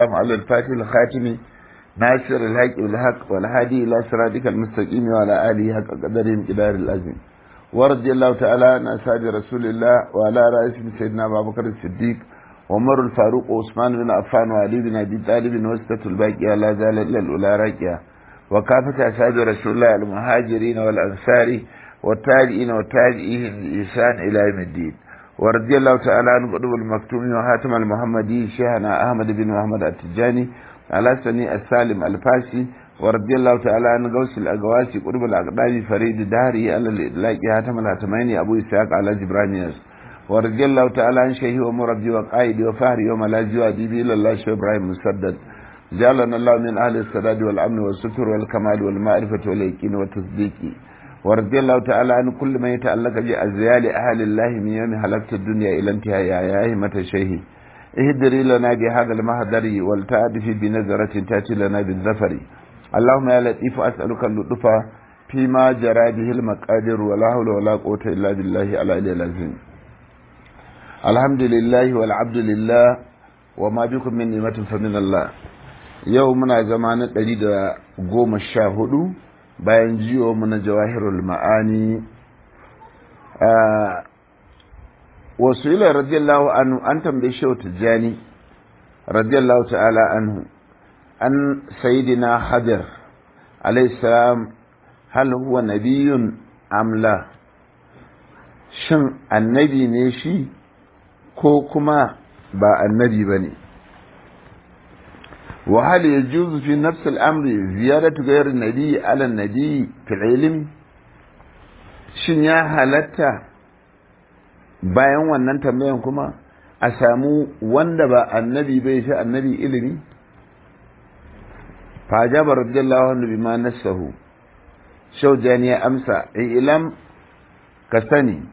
على الفاتح الخاتم ناصر الحق بالحق والهادي إلى صراطك المستقيم وعلى آله حق قدرهم قدار الأزم ورضي الله تعالى عن أصحاب رسول الله وعلى رئيس سيدنا أبو بكر الصديق وعمر الفاروق وعثمان بن عفان وعلي بن أبي طالب وسطة الباقية لا زال إلا الأولى راكية وكافة أصحاب رسول الله المهاجرين والأنصار والتابعين والتابعين بإحسان إلى يوم الدين ورضي الله تعالى عن قطب المكتوم وحاتم المحمدي شيخنا أحمد بن محمد التجاني على سني السالم الفاسي ورضي الله تعالى عن غوث الأقواسي قطب الأقدام فريد داري على الإدلاق حاتم الهتمين أبو إسحاق على جبرانياس ورضي الله تعالى عن شيخي ومربي وقائدي وفهري وملاذي وأديبي إلى الله شيخ إبراهيم مسدد جعلنا الله من أهل السداد والأمن والستر والكمال والمعرفة واليقين والتصديق ورضي الله تعالى عن كل من يتعلق بأزيال أهل الله من يوم هلكت الدنيا إلى انتهاء يا أهمة الشيخ اهدري لنا بهذا المهدر والتعدف بنظرة تأتي لنا بالظفر اللهم يا لطيف أسألك اللطف فيما جرى به المقادر ولا حول ولا قوة إلا بالله على العظيم الحمد لله والعبد لله وما بكم من نعمة فمن الله يومنا زمان دليل قوم الشاهدوا bayan jiyo mu na jawahirul ma'ani wasu ila radiyallahu anhu an tambaye shi tijjani radiyallahu ta'ala anhu an sayidina hajar alayhi salam hal huwa nabiyyun amla shin annabi ne shi ko kuma ba annabi bane وهل يجوز في نفس الأمر زيادة غير النبي على النبي في العلم shin ya halatta bayan wannan tambayan kuma a samu wanda ba annabi bai fi annabi ilimi fajaba radiyallahu anhu bima nassahu shaujani ya amsa ilam ka sani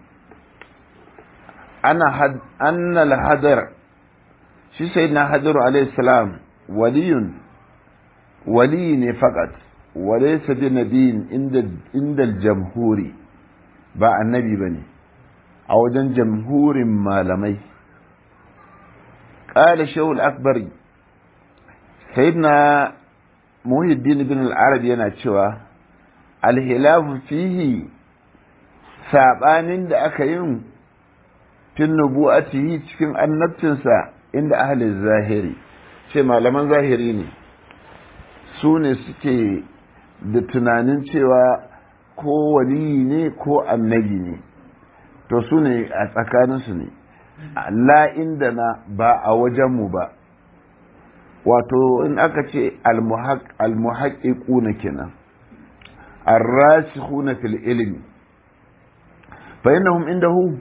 ana anna al-hadar shi sayyidina hadaru alayhi salam waliyun wali ne fakat walaysa bi nabiyin inda inda jamhuri ba annabi bane a wajen jamhurin malamai qala shaykh al-akbari sayyidina muhiddin ibn al-arabi yana cewa al-hilafu fihi sabanin da aka yin tun nubu'atihi cikin annabcinsa inda ahli zahiri ce malaman zahiri ne su ne suke da tunanin cewa ko waliyi ne ko annabi ne to su ne a tsakaninsu ne la inda na ba a wajenmu ba wato in aka ce almuhaƙiƙuna kenan arrasikhuna fil ilmi fa innahum indahu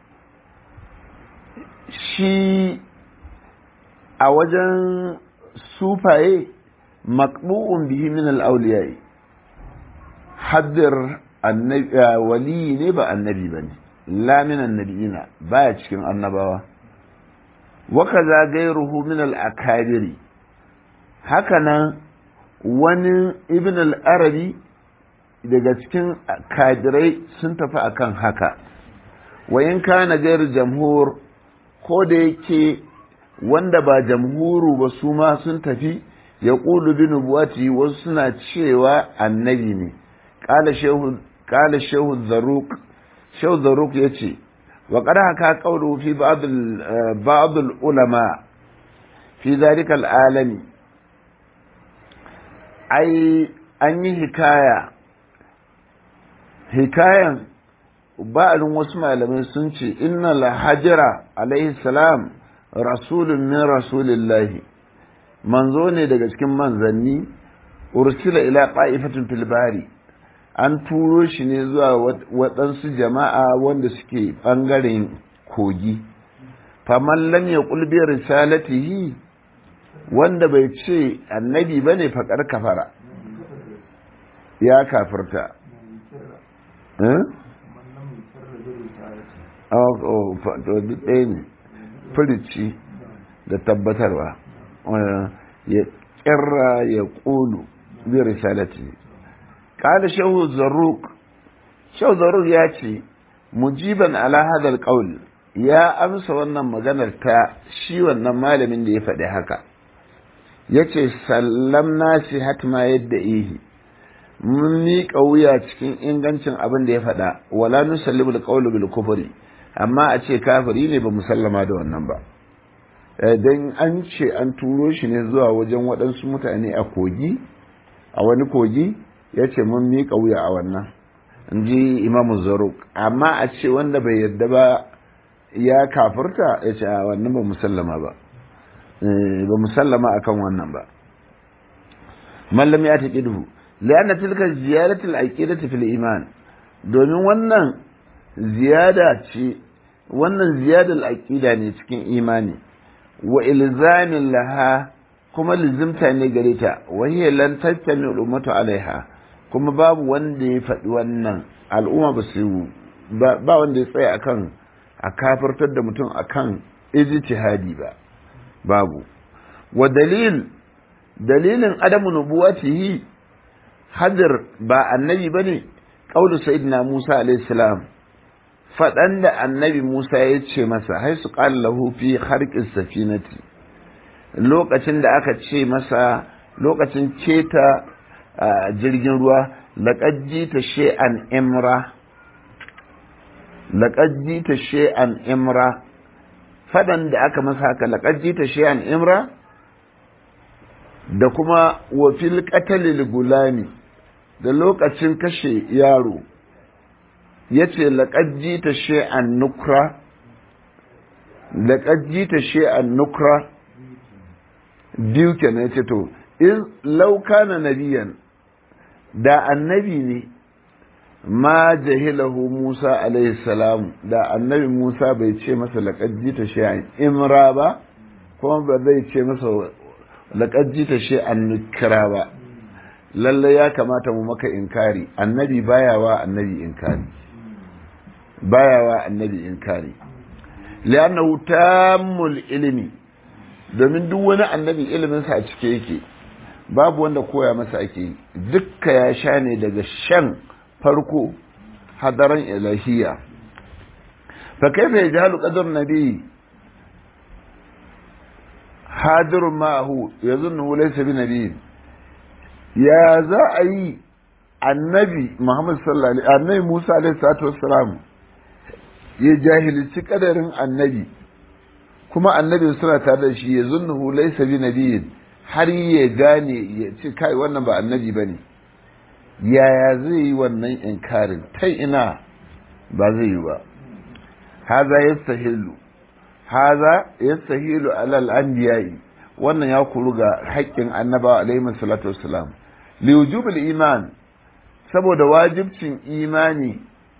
shi a wajen sufaye makbu'un bihi min al-awliyai haddir wali ne ba annabi bane la min annabiyina baya cikin annabawa wa kaza gairuhu min al-akabiri hakanan wani ibn al-arabi daga cikin kadirai sun tafi akan haka wa in kana gairu jamhur ko da yake wanda ba jamhuru ba su ma sun tafi ya ƙulu bi nubuwati wasu suna cewa annabi ne ƙala shehu zaruk shehu zaruk ya ce wa ƙada haka ƙauru fi ba'adul ulama fi zarikal alami ai an yi hikaya hikayan ba'alin wasu malamai sun ce inna lahajira alaihi salam rasulun min rasulillahi manzo ne daga cikin manzanni ursila ila qa'ifatin fil bari an turo shi ne zuwa waɗansu jama'a wanda suke ɓangaren kogi faman lam yaqul bi risalatihi wanda bai ce annabi bane faƙar kafara ya kafirta ɗaya ne firici da tabbatarwa ya kirra ya ƙulu bi risalati qala shahu zarruq shahu zarruq ya ce mujiban ala hadal qaul ya amsa wannan maganar ta shi wannan malamin da ya faɗi haka yace sallam nasi hatma yadda ihi mun miƙa wuya cikin ingancin abin da ya faɗa wala nusallimu alqawlu bil kufri amma a ce kafiri ne ba musallama da wannan ba dan an ce an turo shi ne zuwa wajen waɗansu mutane a kogi a wani kogi ya ce mun miƙa wuya a wannan in ji imamu zaruk amma a ce wanda bai yarda ba ya kafirta ya ce a wannan ba musallama ba ba musallama akan wannan ba mallam ya taƙi duhu lianna tilka ziyaratul aqidati fil iman domin wannan ziyada ce wannan ziyadar aqida ne cikin imani wa ilzamin laha kuma lizimta ne gare ta wa hiya lan tattami ummatu alaiha kuma babu wanda ya faɗi wannan al'umma ba su ba wanda ya tsaya akan a kafirtar da mutum akan ijtihadi ba babu wa dalil dalilin adamu nubuwatihi hadir ba annabi bane qaulu sayyidina Musa alaihi salam fadan da annabi Musa ya ce masa hai su qala lahu fi harqis safinati lokacin da aka ce masa lokacin keta jirgin ruwa laqad jita shay'an imra laqad jita shay'an imra fadan da aka masa haka laqad jita shay'an imra da kuma wa fil qatalil gulami da lokacin kashe yaro yace laqad jita shay'an nukra laqad jita shay'an nukra biyu kenan yace to in law kana nabiyan da annabi ne ma jahilahu Musa alaihi salam da annabi Musa bai ce masa laqad jita shay'an imra ba kuma ba zai ce masa laqad jita shay'an nukra ba lalle ya kamata mu maka inkari annabi baya wa annabi inkari baya wa annabi inkari li'annahu tammul ilmi domin duk wani annabi ilimin sa a cike yake babu wanda koya masa ake dukka ya sha ne daga shan farko hadaran ilahiya fa kaifa yajhalu qadar nabi hadirun ma'ahu yazunnu laysa bi nabiyin ya za a yi annabi Muhammad sallallahu alaihi annabi Musa alaihi salatu wassalam ya jahilci kadarin annabi kuma annabi suna tare da shi ya zunnuhu laysa bi nabiyin har ya gane ya ce kai wannan ba annabi bane yaya zai yi wannan inkarin ta ina ba zai yi ba haza yastahilu haza yastahilu alal anbiya'i wannan ya kuru ga haƙƙin annabawa alaihi salatu wassalam liwujubul iman saboda wajibcin imani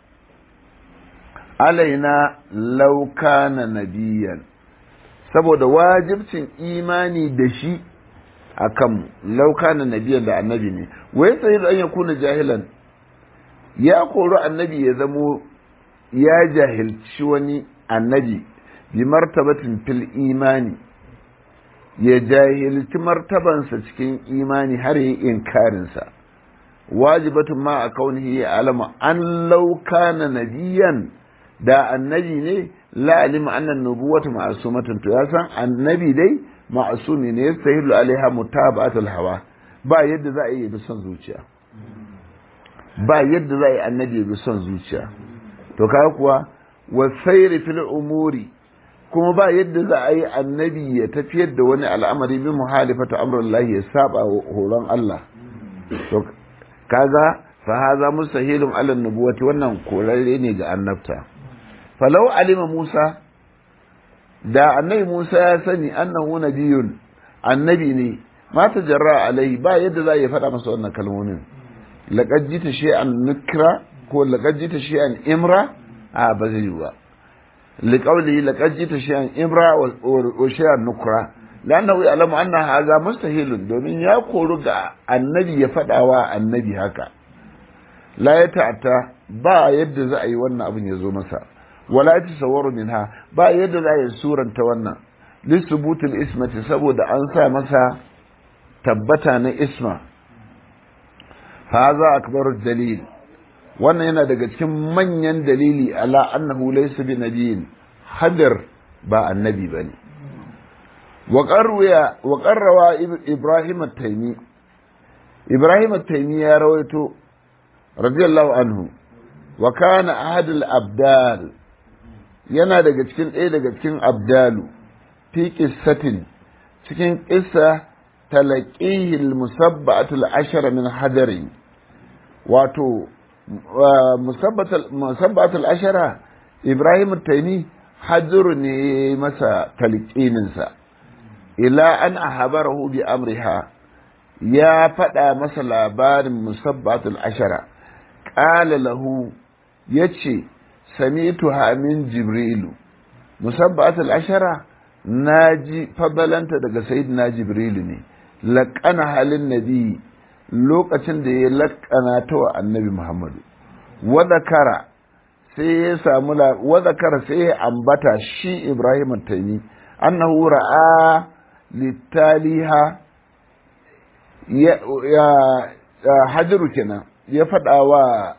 alaina lauka na nabiyan saboda wajibcin imani da shi a kanmu lauka na nabiyan da annabi ne wai sai da an ya kuna jahilan ya kori annabi ya zamo ya jahilci wani annabi bi martabatin fil imani ya jahilci martabansa cikin imani har yi inkarinsa wajibatun ma a kaunihi ya alama an lauka na nabiyan da annabi ne la'alima annan nubuwatu ma'asumatun to ya san annabi dai ma'asumi ne yastahilu alaiha mutaba'atul hawa ba yadda za a yi bi son zuciya ba yadda za a yi annabi bi son zuciya to kaga kuwa wasairi fil umuri kuma ba yadda za a yi annabi ya tafiyar da wani al'amari bi muhalifata amrullahi ya saba horon Allah to kaga fa haza mustahilun ala nubuwati wannan korarre ne ga annabta falau alima Musa da annabi Musa ya sani annahu nabiyun annabi ne ma tajarra alai ba yadda za ya faɗa masa wannan kalmomin laqad jita shay'an nukra ko laqad jita shay'an imra a ba zai yi ba liqawli laqad jita shay'an imra wa shay'an nukra lannahu ya'lamu anna hadha mustahilun domin ya koru ga annabi ya faɗawa annabi haka la ya ta'ata ba yadda za a yi wannan abin ya zo masa wala ya tasawwaru minha ba yadda za a yi suranta wannan lisubutul ismati saboda an sa masa tabbata na isma haza akbar dalil wannan yana daga cikin manyan dalili ala annahu laysa bi nabiyin hadar ba annabi bane wa qarrawa ibrahim at-taymi ibrahim at-taymi ya rawaito radiyallahu anhu wa kana ahad al-abdal yana daga cikin ɗaya daga cikin abdalu fi qissatin cikin qissa talaqihi al-musabba'atul ashara min hadari wato musabbatul ashara ibrahim taimi hajjuru ne masa talqininsa ila an ahabarahu bi amriha ya faɗa masa labarin musabbatul ashara ƙala lahu ya ce samitu min jibrilu musabbatul ashara na ji fabalanta daga sayidina jibrilu ne laƙana halin nabi lokacin da ya laƙana ta wa annabi muhammadu wadakara sai ya samu wadakara sai ya ambata shi ibrahim taimi annahu ra'a littaliha ya hajaru kenan ya faɗa wa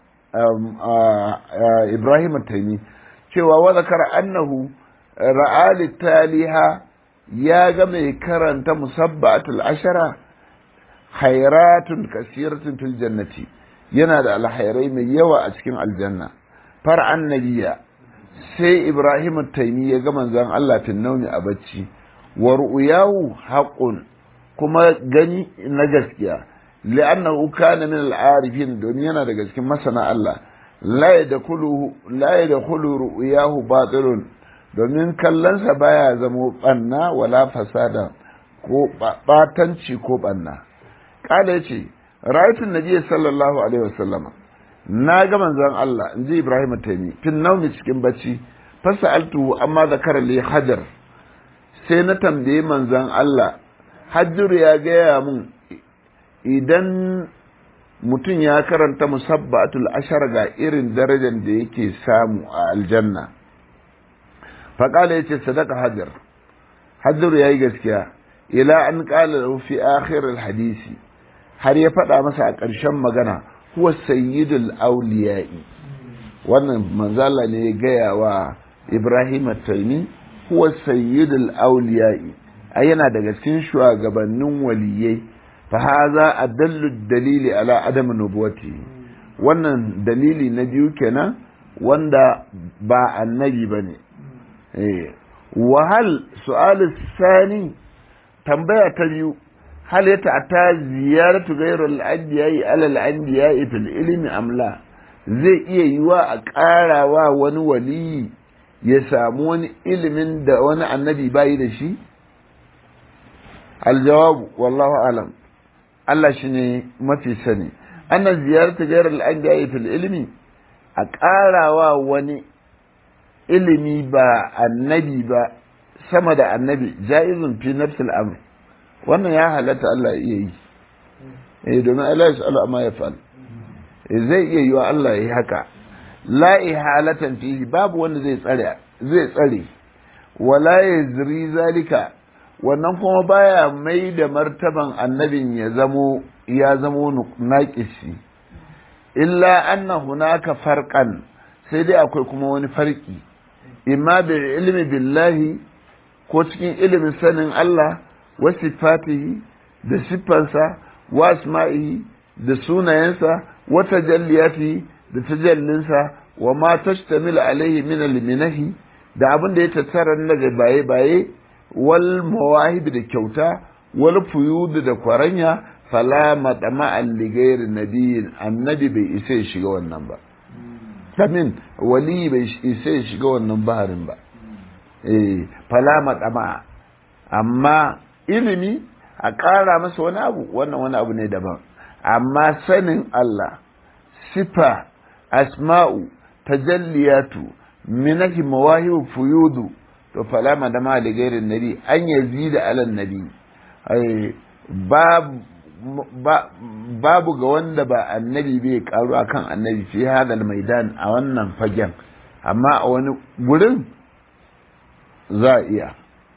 ibrahim taimi cewa wadakara annahu ra'a littaliha ya ga mai karanta musabbatul ashara khairatun kasiratun fil jannati yana da alhairai mai yawa a cikin aljanna far annabiya sai ibrahim taimi ya ga manzon Allah fin nauni a bacci wa ru'yahu haqqun kuma gani na gaskiya li'annahu kana min al-arifin don yana daga cikin masana Allah la yadkhulu la yadkhulu ru'yahu batilun domin kallonsa baya zamo banna wala fasada ko batanci ko banna kala ya ce rayatun nabi sallallahu alaihi wasallama na ga manzon Allah in ji Ibrahim Taimi fin naumi cikin bacci fasa altu amma zakara li hajar sai na tambaye manzon Allah hajjur ya gaya mun idan mutum ya karanta musabbatul ashar ga irin darajar da yake samu a aljanna faƙala ya ce sadaka hajar hajjur ya yi gaskiya ila an ƙala lahu fi akhir hadisi har ya faɗa masa a ƙarshen magana huwa sayyidul auliya'i wannan manzala ne ya gaya wa ibrahim taimi huwa sayyidul auliya'i a yana daga cikin shugabannin waliyai fa haza adallu dalili ala adam nubuwati wannan dalili na biyu kenan wanda ba annabi bane eh wahal su'al sani tambaya ta biyu هل يتعتى زيارة غير الأنبياء على الأنبياء في العلم أم لا zai iya yiwa a ƙara wa wani wali ya samu wani ilimin da wani annabi bayi da shi? aljawabu wallahu alam Allah shi ne mafi sani ana ziyarta gairar al'adiyya fil ilimi a ƙara wa wani ilimi ba annabi ba sama da annabi ja'izun fi nafsil amr wannan ya halatta Allah ya iya yi eh domin Allah ya sa'alu amma ya fa'al zai iya yi wa Allah ya yi haka la ihalatan fihi babu wanda zai tsare zai tsare wala yazri zalika wannan kuma baya mai da martaban annabin ya zamo ya zamo naqisi illa anna hunaka farqan sai dai akwai kuma wani farki imma bi ilmi billahi ko cikin ilimin sanin Allah wa sifatihi da siffansa wa asma'ihi da sunayensa wa tajalliyatihi da tajallinsa wa ma tashtamilu alaihi min al-minahi da abin da ya tattara daga baye baye wal mawahib da kyauta wal fuyud da kwaranya fala matama li ghairi nabiyyin annabi bai isa ya shiga wannan ba samin wali bai isa ya shiga wannan baharin ba eh fala matama amma ilimi a ƙara masa wani abu wannan wani abu ne daban amma sanin Allah sifa asma'u tajalliyatu minahi mawahibu fuyudu to fala madama da gairin nabi an yazida ala nabi babu ga wanda ba annabi bai karu akan annabi fi hadal maidan a wannan fagen amma a wani gurin za a iya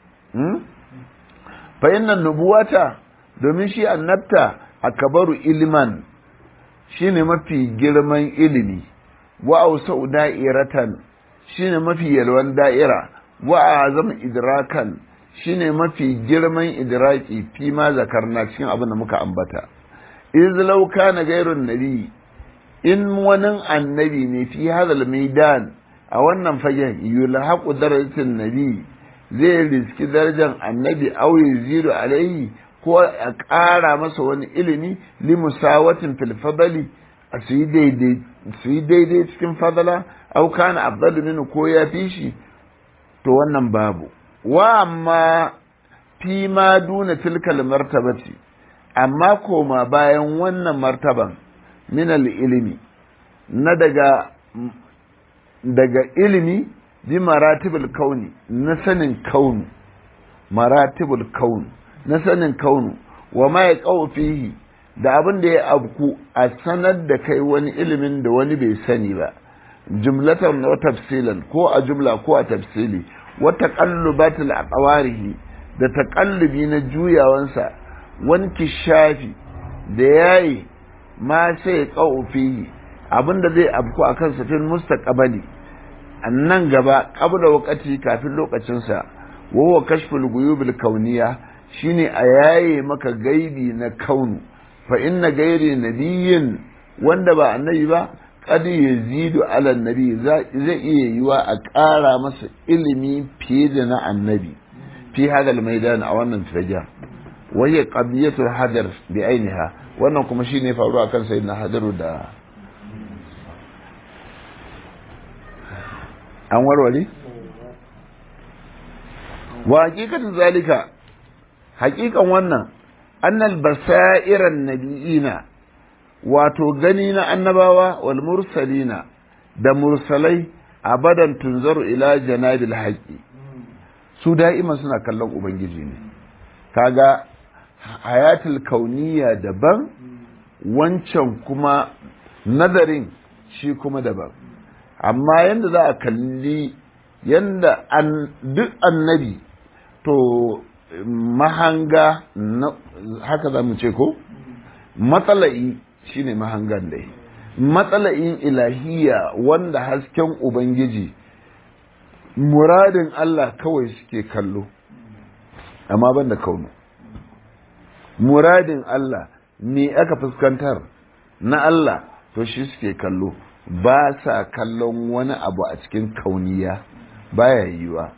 fa innan nubuwata domin shi annabta akabaru ilman shine mafi girman ilimi wa ausau da'iratan shine mafi yalwan da'ira wa azam idrakan shine mafi girman idraki fi ma zakarna cikin abin da muka ambata iz law kana ghayrun nabi in wani annabi ne fi hadal maidan a wannan fagen yulhaqu darajatin nabi zai riski darajar annabi aw yazidu alaihi ko a ƙara masa wani ilimi li musawatin fil fadali a su yi daidai cikin fadala aw kana afdalu minhu ko ya fi shi to wannan babu wa amma fi ma duna tilkal martabati amma koma bayan wannan martaban min ilimi na daga daga ilimi bi maratibul kauni na sanin kaunu maratibul kaunu na sanin kaunu wa ma ya fihi da abin da ya abku a sanar da kai wani ilimin da wani bai sani ba jumlatan wa tafsilan ko a jumla ko a tafsili wa taqallubatul aqwarihi da taqallubi na juyawansa wani kishafi da yayi ma sai ya fihi abin da zai abku a kan safin mustaqbali nan gaba qabla waqti kafin lokacinsa wa huwa kashful guyubil kauniya shine a yaye maka gaibi na kaunu fa inna gairi nabiyyin wanda ba annabi ba qad yazidu ala nabi zai iya yiwa a ƙara masa ilimi fiye da na annabi fi hadal maidan a wannan fajar wa hiya qadiyatul hadar bi ainiha wannan kuma shine faruwa kan sayyidina hadaru da an warware wa hakikatin zalika hakikan wannan annal basairan nabiyina wato gani na annabawa wal mursalina da mursalai abadan tunzaru ila janabil haqqi su da'ima suna kallon ubangiji ne kaga hayatul kauniya daban wancan kuma nazarin shi kuma daban amma yadda za a kalli yadda duk annabi to mahanga haka za mu ce ko matsala'i shine mahangan dai matsala'in ilahiya wanda hasken ubangiji muradin Allah kawai suke kallo amma ban da kaunu muradin Allah me aka fuskantar na Allah to shi suke kallo ba sa kallon wani abu a cikin kauniya baya yiwa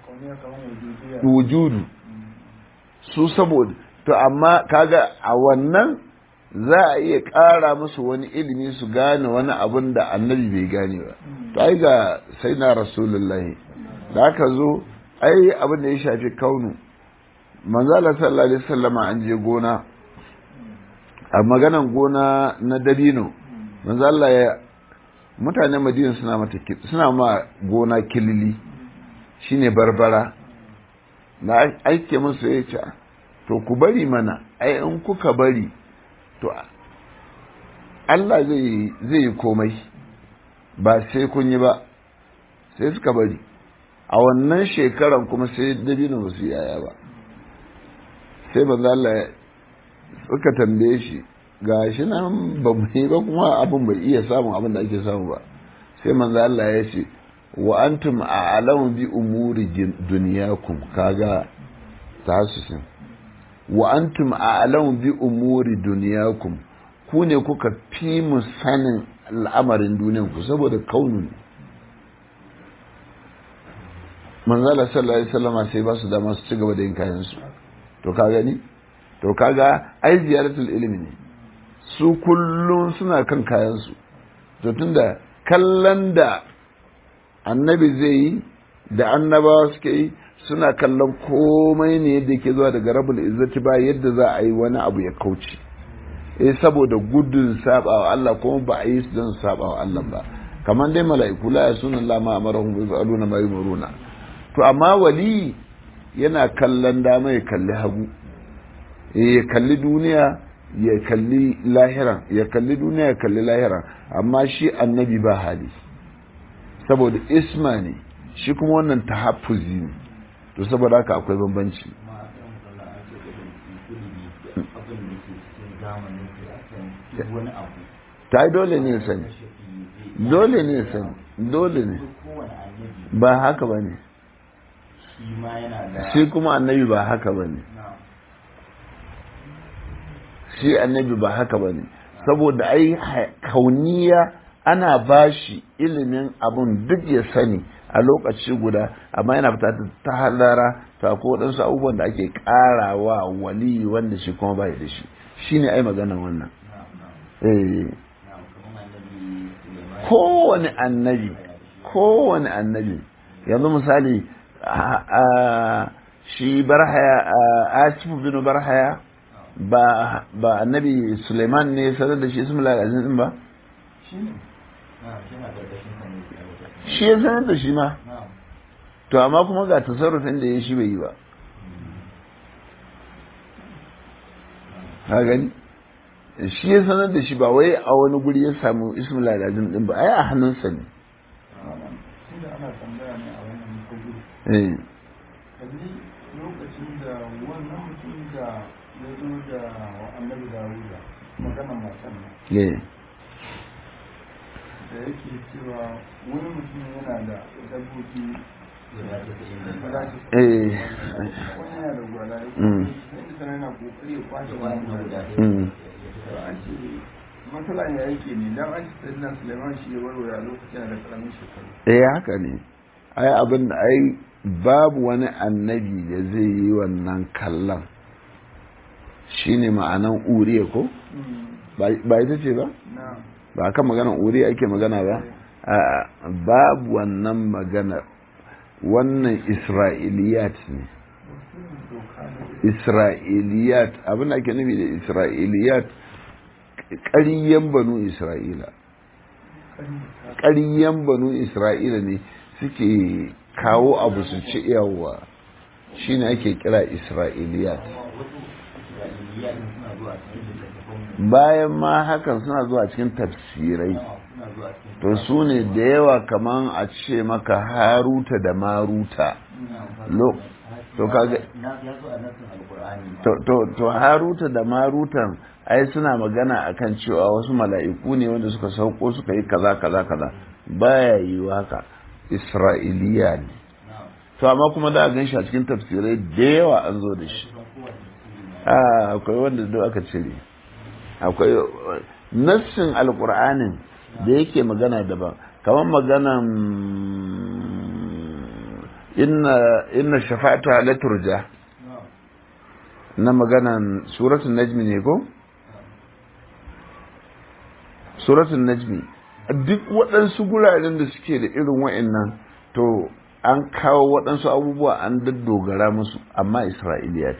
wujudu su saboda to amma kaga a wannan za a iya ƙara musu wani ilimi su gane wani abun da annabi bai gane ba to ai ga sai na rasulullahi da aka zo ai abin da ya shafi kaunu manzala sallallahu alaihi wasallama an je gona a maganan gona na dabino manzala ya mutanen madina suna mata suna ma gona kilili shine barbara na aike musu ya ce to ku bari mana ai in kuka bari to Allah zai yi komai ba sai kun yi ba sai suka bari a wannan shekaran kuma sai dabino ba su yaya ba sai banza Allah suka tambaye shi ga shi nan ba mu yi ba kuma abin bai iya samun abin da ake samu ba sai manzo Allah ya ce wa antum a'lamu bi umuri dunyakum kaga tasusin wa antum a'lamu bi umuri dunyakum ku ne kuka fi mu sanin al'amarin duniyan ku saboda kaunu ne manzo Allah sallallahu alaihi wasallam sai ba su dama su ci gaba da yin kayan su to ka gani to kaga ai ziyaratul ilmi ne su kullum suna kan kayansu to tunda kallon da annabi zai yi da annabawa suke yi suna kallon komai ne yadda ke zuwa daga rabul izzati ba yadda za a yi wani abu ya kauce eh saboda gudun sabawa Allah kuma ba a yi su don sabawa Allah ba kamar dai mala'iku la yasuna Allah ma amarahum bi fa'aluna ma yumuruna to amma wali yana kallon dama ya kalli hagu ya kalli duniya ya kalli lahira ya kalli duniya ya kalli lahira amma shi annabi ba hali saboda isma ne shi kuma wannan tahaffuzi ne to saboda haka akwai bambanci ta yi dole ne sani dole ne sani dole ne ba haka ba ne shi ma yana da shi kuma annabi ba haka ba ne shi annabi ba haka ba ne saboda ai kauniya ana bashi ilimin abun duk ya sani a lokaci guda amma yana fita ta halara ta ko waɗansu abubuwan da ake ƙarawa wali wanda shi kuma bai da shi shine ai maganan wannan eh kowane annabi kowane annabi yanzu misali shi barhaya asifu bin barhaya ba ba annabi suleiman ne sanar da shi ismul azim din ba shi ya sanar da shi ma to amma kuma ga tasarrufin da ya shi bai yi ba ha gani shi ya sanar da shi ba wai a wani guri ya samu ismul azim din ba ai a hannunsa ne eh lokacin da wannan mutum da ya zo da annabi dawuda magana matan eh da yake cewa wani mutum yana da dabbobi eh wani yana da gwada Mm. sai yana kokari ya kwashe wani gwada mm. an ce matsalan ya yake ne dan an ce sayyidina suleiman shi ya warware a lokacin da karamin shekaru eh haka ne ai abin da ai babu wani annabi da zai yi wannan kallon shine ma'anan uriya ko ba ita ce ba na ba kan maganan uriya ake magana ba A'a, babu wannan magana wannan isra'iliyat ne doka da isra'iliyat abin da ake nufi da isra'iliyat ƙariyan banu isra'ila ƙariyan banu isra'ila ne suke kawo abu su ci yawa shine ake kira isra'iliyat bayan ma hakan suna zuwa cikin tafsirai to su ne da yawa kaman a ce maka haruta da maruta lo to kaga to, to, to haruta da marutan ai suna magana akan cewa wasu mala'iku ne wanda suka sauko suka yi kaza kaza kaza baya yi haka isra'iliya ne to amma kuma da a gan shi a cikin tafsirai da yawa an zo da shi Ah, akwai wanda duk aka cire akwai nassin alkur'anin da yake magana daban kamar maganan inna inna shafa'atu la turja na maganan suratul najmi ne ko suratul najmi duk waɗansu guraren da suke da irin wa'annan to an kawo waɗansu abubuwa an daddogara musu amma isra'iliya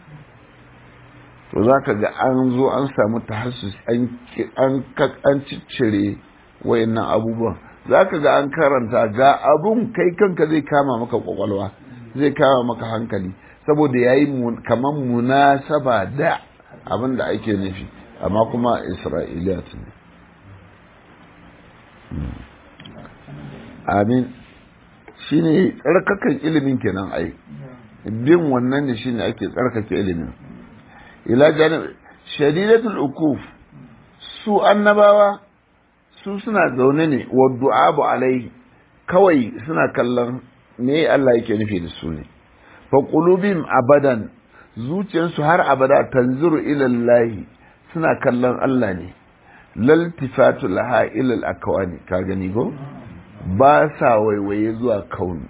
to za ka ga an zo an samu tahassus an ciccire wayannan abubuwan za ka ga an karanta ga abun kai kanka zai kama maka kwakwalwa zai kama maka hankali saboda ya yi kamar munasaba da abin da ake nufi amma kuma isra'iliyat ne amin shine tsarkakan ilimin kenan ai bin wannan ne shine ake tsarkake ilimin ila janib shadidatul ukuf su annabawa su suna zaune ne wa du'abu alaihi kawai suna kallon me Allah yake nufi da su ne fa qulubim abadan zuciyarsu har abada tanzuru ila Allah suna kallon Allah ne laltifatu laha ila al-akwani ka gani go ba sa waiwaye zuwa kauni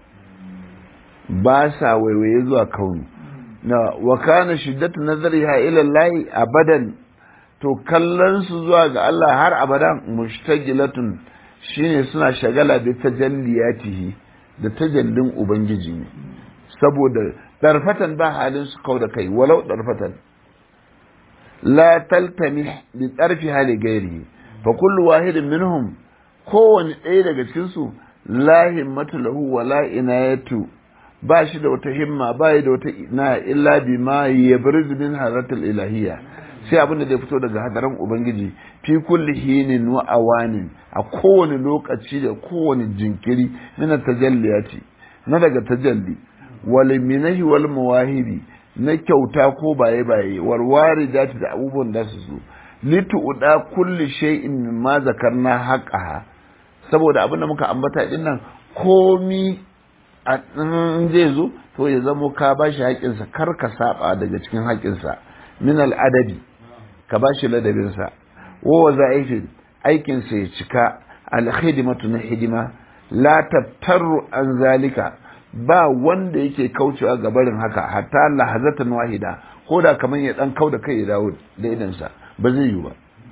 ba sa waiwaye zuwa kauni na wa kana shiddatu nazariha ila Allah abadan to kallon su zuwa ga Allah har abadan mushtagilatun shine suna shagala da tajalliyatihi da tajallin ubangiji ne saboda darfatan ba halin su kau da kai walau darfatan la taltami bi tarfi hali gairi fa kullu wahidin minhum kowane ɗaya daga cikin su la himmatu lahu wala inayatu ba shi da wata himma ba da wata ina illa bi ma yabrizu min haratul ilahiyya sai abin da zai fito daga hadaran ubangiji fi kulli hinin wa awanin a kowane lokaci da kowane jinkiri min tajalliyati na daga tajalli wal minahi wal mawahibi na kyauta ko baye baye wal waridati da abubuwan da su zo litu uda kulli shay'in mimma zakarna haqqaha saboda abin da muka ambata din nan komi in zai zo to ya zamo ka ba shi haƙinsa kar ka saba daga cikin haƙinsa min al'adabi ka ba shi ladabinsa wa za'ifin aikinsa ya cika alhidimatu na hidima la tattaru an zalika ba wanda yake kaucewa ga barin haka hatta lahazatan wahida ko da kamar ya dan kau da kai ya dawo da idansa ba zai yi ba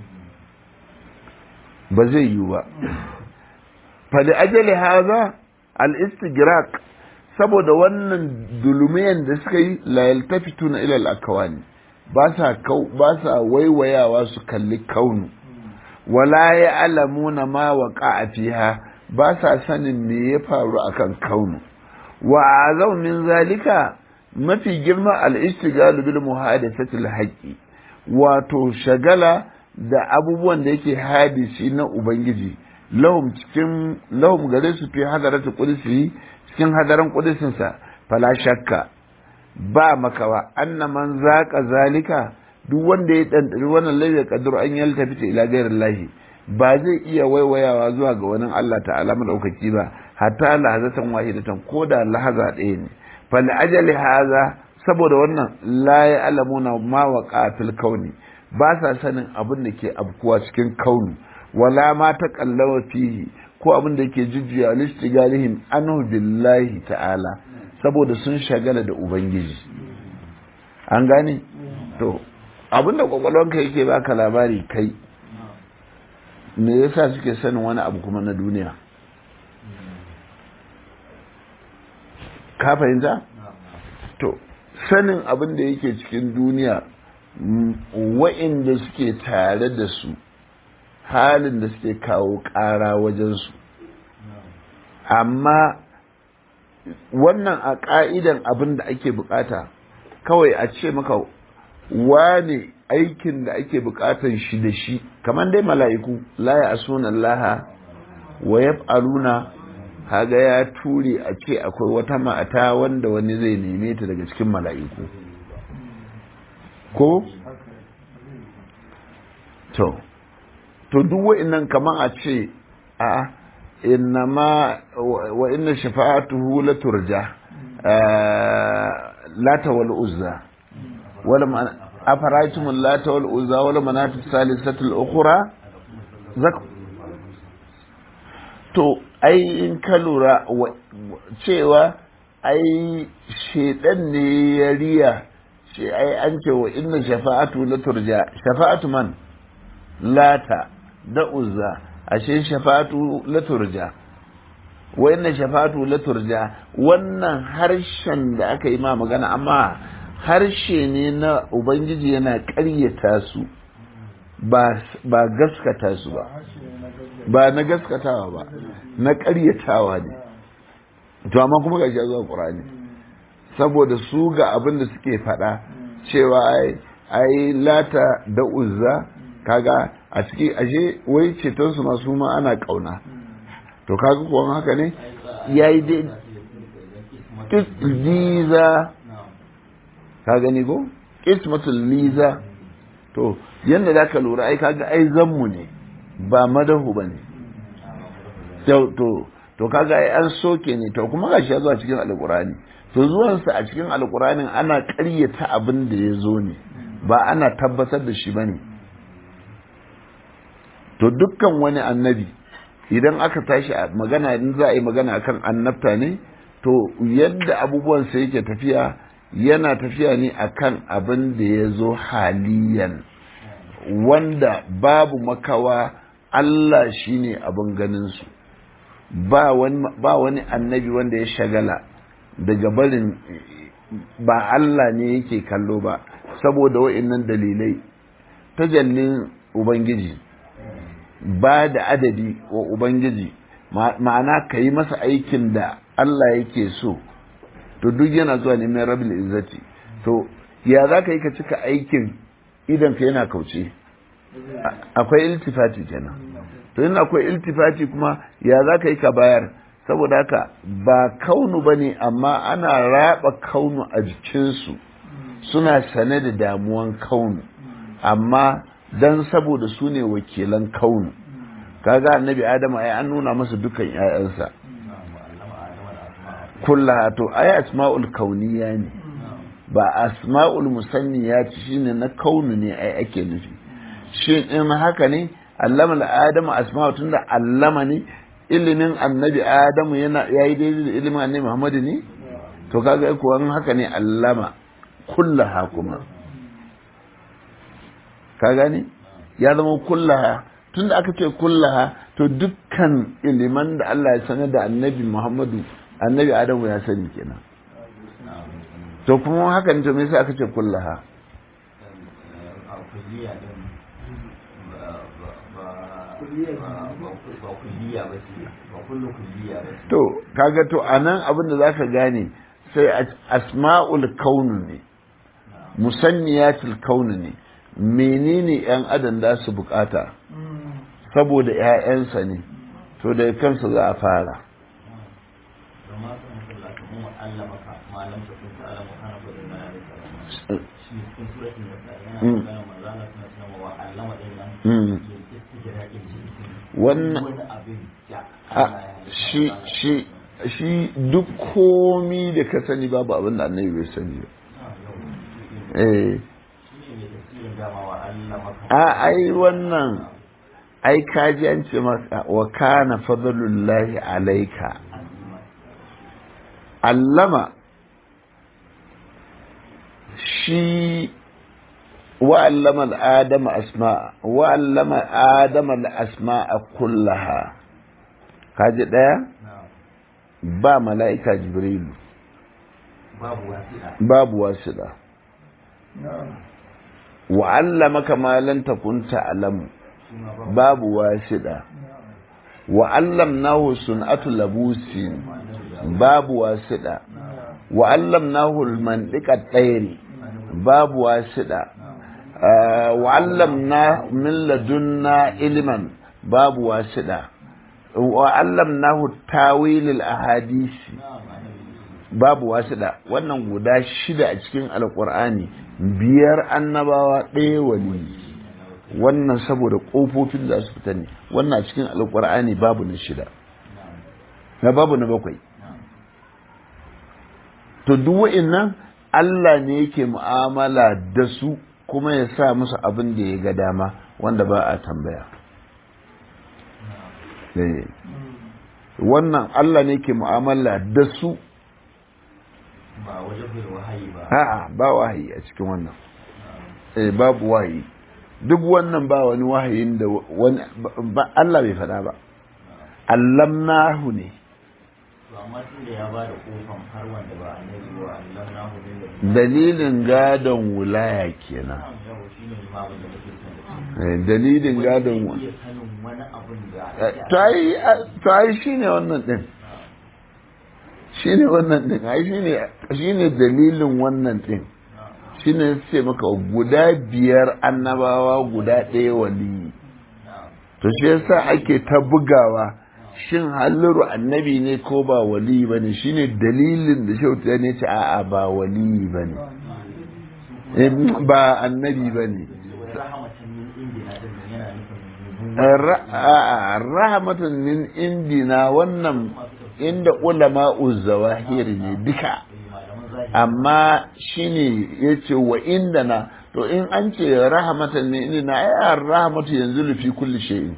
ba zai yi ba fali ajali haza al-istigraq saboda wannan dulumiyan da suka yi la yaltafituna ila al-akawani ba sa kau ba sa waiwayawa su kalli kaunu wala ya alamuna ma waqa fiha ba sa sanin me ya faru akan kaunu wa azau min zalika mafi girma al-istigalu bil muhadathati al-haqqi wato shagala da abubuwan da yake hadisi na ubangiji lahum cikin lahum gare su fi hadaratu qudsi cikin hadaran qudsin sa fala shakka ba makawa anna man zaqa zalika duk wanda ya dandari wannan laifi kadur an yalta fita ila ghairillahi ba zai iya waiwayawa zuwa ga wani Allah ta'ala madaukaki ba hatta lahazatan wahidatan ko da lahaza ɗaya ne fal ajali haza saboda wannan la ya alamuna ma waqa fil kauni ba sa sanin abin da ke abkuwa cikin kauni wala ma ta kallawa fihi ko abin da yake jujjuya listigalihim anhu billahi ta'ala saboda sun shagala da ubangiji an gane to abin da kwakwalwanka yake baka labari kai me yasa suke sanin wani abu kuma na duniya ka fahimta to sanin abin da yake cikin duniya wa'inda suke tare da su halin da suke kawo ƙara wajensu amma wannan a ƙa'idan abin da ake bukata kawai a ce maka wane aikin da ake bukatan shi da shi kamar dai mala'iku la ya asuna laha wa yaf'aluna haga ya ture a ce akwai wata mata wanda wani zai neme ta daga cikin mala'iku ko to to duk wa'annan kaman a ce a inna ma wa inna shafa'atuhu la turja lata wal uzza wala ma afaraitum lata wal uzza wala manatu salisatul ukhra zak to ai in ka lura cewa ai shedan ne ya riya ce ai an ce wa inna shafa'atu la turja shafa'atu man lata da uzza ashe shafa'atu la turja wa inna shafa'atu la turja wannan harshen da aka yi ma magana amma harshe ne na ubangiji yana ƙaryata su ba ba gaskata su ba ba na gaskatawa ba na ƙaryatawa ne to amma kuma ga shi zuwa ƙur'ani saboda su ga abin da suke faɗa cewa ai ai lata da uzza kaga a ciki ashe wai ceton su masu ma ana kauna to kaga kuwa haka ne yayi dai liza ka gani ko ismatul liza to yanda zaka lura ai kaga ai zammu ne ba madahu bane to to to kaga ai an soke ne to kuma gashi ya zuwa cikin alqur'ani to zuwansa a cikin alqur'anin ana ƙaryata abin da ya zo ne ba ana tabbatar da shi bane to dukkan wani annabi idan aka tashi a magana in za a yi magana akan annabta ne to yadda abubuwan sa yake tafiya yana tafiya ne akan abin da ya zo haliyan wanda babu makawa Allah shine abin ganin su ba wani ba wani annabi wanda ya shagala daga barin ba Allah ne yake kallo ba saboda wa'annan dalilai tajallin ubangiji ba da adadi wa ubangiji ma'ana ka yi masa aikin da Allah yake so to duk yana zuwa ne mai rabin izzati to ya za ka yi ka cika aikin idan ka yana kauce akwai iltifati kenan to yin akwai iltifati kuma ya za ka yi ka bayar saboda haka ba kaunu ba ne amma ana raba kaunu a jikinsu suna sane da damuwan kaunu amma don saboda su ne wakilan kaunu kaga annabi adamu ai an nuna masa dukan 'ya'yansa kullaha to ai asma'ul kauniya ne ba asma'ul musanniya shine na kaunu ne ai ake nufi shin in haka ne allama adamu asma'u tunda allama ne ilimin annabi adamu yana yayi daidai da ilimin annabi muhammadu ne to kaga kuwa haka ne allama kullaha kuma ka gane ya zama kullaha tunda aka ce kullaha to dukkan iliman da Allah ya sanar da annabi muhammadu annabi adamu ya sani kenan to kuma haka ne to me yasa aka ce kullaha to kaga to anan abin da zaka gane sai asma'ul kaunu ne musanniyatul kaunu ne menene yan adam da su bukata saboda ƴaƴansa ne to da kansa za a fara wannan shi shi shi duk komi da ka sani babu abin da annabi bai sani ba eh a ai wannan ai kaji an ce maka wa kana fadlullahi alaika allama shi وعلم الآدم أسماء وعلم آدم الأسماء كلها kaji ɗaya ba mala'ika jibrilu babu wasila wa'allamaka ma lan takun ta'lamu babu wasila wa'allamnahu sun'atu labusin babu wasila wa'allamnahu al-mantiqa tayri babu wasila وعلمنا من لدنا علما باب واسدة وعلمناه تاويل الاحاديث باب واسدة wannan guda shida a cikin alkur'ani biyar annabawa ɗaya wali wannan saboda ƙofofin da su fita ne wannan a cikin alkur'ani babu na shida na babu na bakwai to duk wa'innan Allah ne yake mu'amala da su kuma ya sa musu abin da ya ga dama wanda ba a tambaya wannan Allah ne ke mu'amala da su ba wajen wahayi ba a'a ba wahayi a cikin wannan eh babu wahayi duk wannan ba wani wahayin da wani ba Allah bai faɗa ba allamnahu ne to amma tun da ya ba da kofan har wanda ba annabi wa Allah na hu da dalilin gadon wulaya kenan yau shine ma abin da kake son Eh, dalilin gadon Wani wa zai iya sanin wani abin da to ai shine wannan din shine wannan din ai shine shine dalilin wannan din shine ce maka guda biyar annabawa guda ɗaya waliyi to shi yasa ake ta bugawa shin halliru annabi ne ko ba waliyi bane shine dalilin da shautu ya ce a'a ba waliyi bane Eh, ba annabi bane rahamatan min indina din nan yana nufin Ra- a'a, rahmatan min indina wannan inda ulama zawahir ne duka malaman zahiri amma shine yace wa indana to in an ce rahmatan min indina ai rahmatu yanzu fi kulli shay'in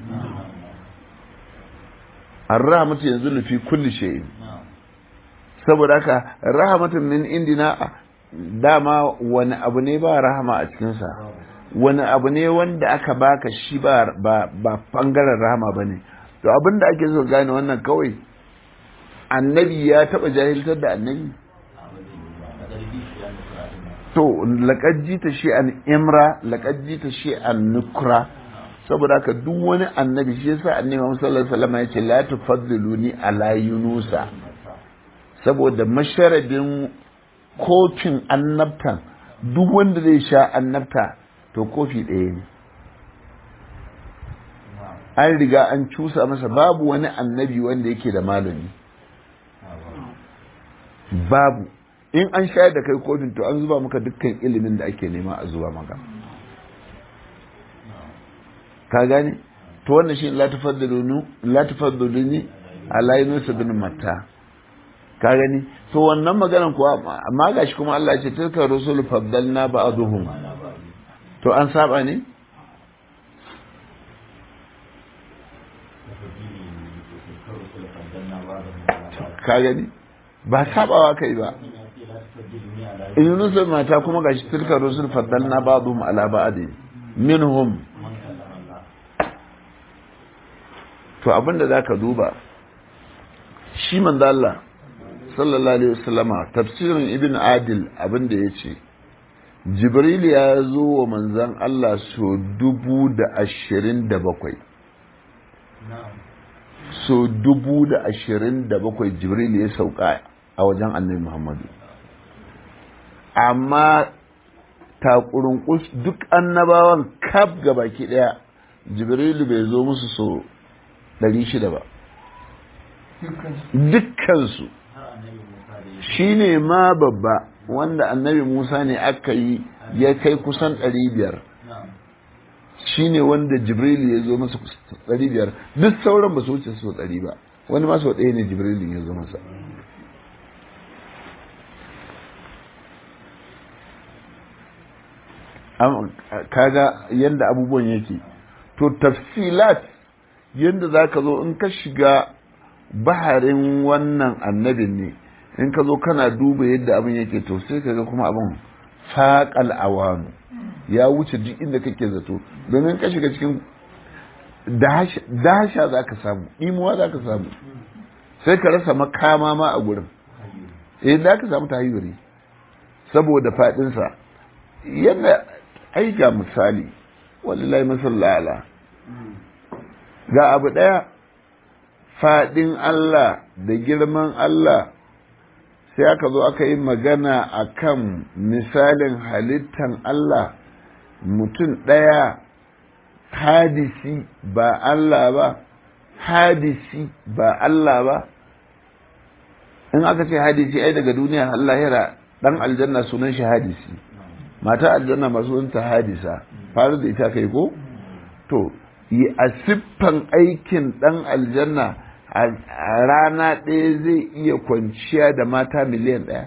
ar-rahmatu yanzu fi kulli shay'in saboda haka rahmatan min indina dama wani abu ne ba rahama a cikinsa wani abu ne wanda aka baka shi ba ba ba bangaren rahama bane to abin da ake so gane wannan kawai annabi ya taba jahiltar da annabi to laqad jita shi an imra laqad jita shi an nukra saboda haka duk wani annabi shi yasa annabi Muhammad sallallahu alaihi wasallam ya ce la tufaddiluni ala yunusa saboda masharadin kofin annabtan duk wanda zai sha annabta to kofi ɗaya ne an riga an cusa masa babu wani annabi wanda yake da malami babu in an shayar da kai kofin to an zuba maka dukkan ilimin da ake nema a zuba maka ka gane to wannan shi la tafaddaluni la tafaddaluni ala yunus bin matta ka gani to wannan maganan kuwa amma gashi kuma Allah ya ce tilka rusul faddalna ba'dhum to an saba ne ka gani ba sabawa kai ba Yunus mata kuma gashi tilka rusul faddalna ba'dhum ala ba'd minhum to abinda zaka duba shi manzo Allah sallallahu alaihi wasallama tafsirin ibn adil abinda yace jibril ya zo wa manzon Allah so dubu da ashirin da bakwai so dubu da ashirin da bakwai jibril ya sauka a wajen annabi muhammadu amma takurin duk annabawan kaf baki daya jibrilu bai zo musu so ɗari shida ba dukkansu shi ne ma babba wanda annabi musa ne aka yi ya kai kusan ɗari biyar shi ne wanda jibrilu ya zo masa ɗari biyar duk sauran ba su wuce so ɗari ba wani ma sau ɗaya ne jibrilu ya zo masa kaga yadda abubuwan yake to tafsilat yadda za ka zo in ka shiga baharin wannan annabin ne in ka zo kana duba yadda abin yake to sai ka ga kuma abin faƙal awanu ya wuce duk inda kake zato domin ka shiga cikin dasha za ka samu imuwa za ka samu sai ka rasa makama ma a gurin eh za ka samu tahayyuri saboda faɗinsa yadda ai ga misali wallahi masallala ga abu ɗaya faɗin Allah da girman Allah sai aka zo aka yi magana a kan misalin halittan Allah mutum ɗaya hadisi ba Allah ba hadisi ba Allah ba in aka ce hadisi ai daga duniya Allah yara ɗan aljanna sunan shi hadisi mata aljanna masu ta hadisa faru da ita kai ko to yi a siffan aikin dan aljanna a rana ɗaya zai iya kwanciya da mata miliyan ɗaya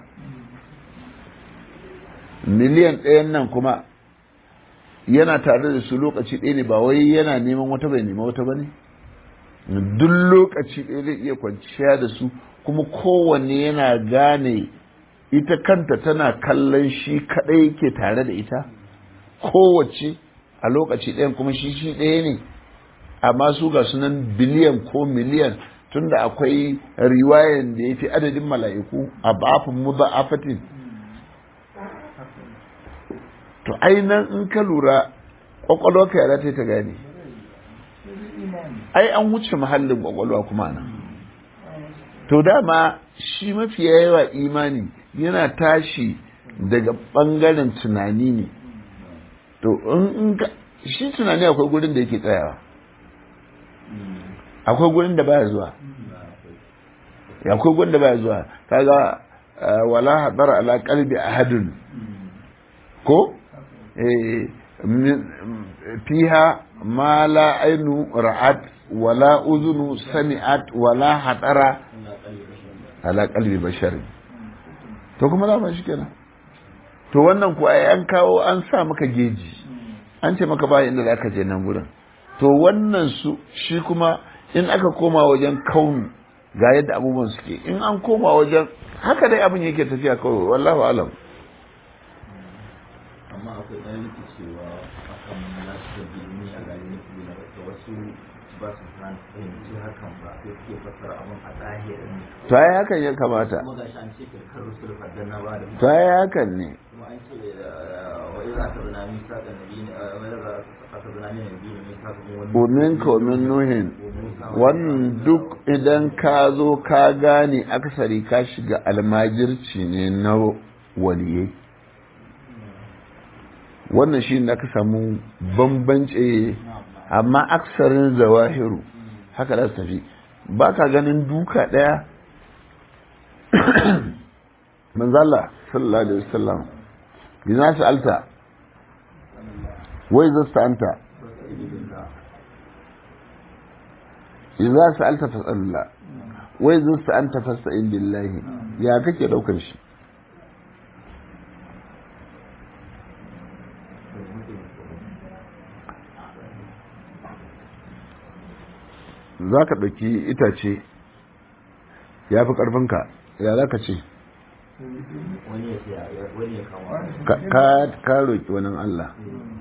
miliyan ɗayan nan kuma yana tare da su lokaci ɗaya ne ba wai yana neman wata bai nema wata ba ne duk lokaci ɗaya zai iya kwanciya da su kuma kowanne yana gane ita kanta tana kallon shi kadai ke tare da ita kowace a lokaci ɗayan kuma shi shi ɗaya ne amma su ga sunan biliyan ko miliyan tunda akwai riwayan da ya fi adadin mala'iku a bafin mu ba afatin to ainihin in ka lura kwakwalwa ka yara ta gane ai an wuce mahallin kwakwalwa kuma nan to dama shi mafi yawa imani yana tashi daga ɓangaren tunani ne to in shi tunani akwai gurin da yake tsayawa akwai gurin da baya zuwa akwai gurin da baya zuwa kaga wala hadar ala qalbi ahadun ko fiha ma la ainu ra'at wala uzunu sami'at wala hadara ala qalbi basharin to kuma za shi kenan to wannan ku ai an kawo an sa maka geji an ce maka ba inda za ka je nan gurin to wannan su shi kuma in aka koma wajen kaunu ga yadda abubuwan suke in an koma wajen haka dai abin yake tafiya kawai wallahu alam amma akwai ɗan rikicewa a kan nasu da bilimi a garin da wasu ba su fahimci hakan ba sai suke fassara abin a zahirin to ai hakan ya kamata kuma ga shi an ce kirkar rusul faddan na ba da to ai hakan ne kuma an ce wa iza ta zana min sa da nabi ne wa iza ta zana min nabi ne min sa kuma wani umin ka umin nuhin wannan duk idan ka zo ka gane aksari ka shiga almajirci ne na waliyai wannan shi ne aka samu bambance amma aksarin zawahiru haka za su tafi ba ka ganin duka ɗaya manzala sallallahu alaihi wasallam bina su alta wai zasta anta idza sa'alta fas'alillah wai zasta anta fasta'in billahi ya kake ɗaukar shi za ka ɗauki itace ya fi ƙarfinka ya za ka ce wani ya siya wani ya kama Ka- ka ka roƙi wani Allah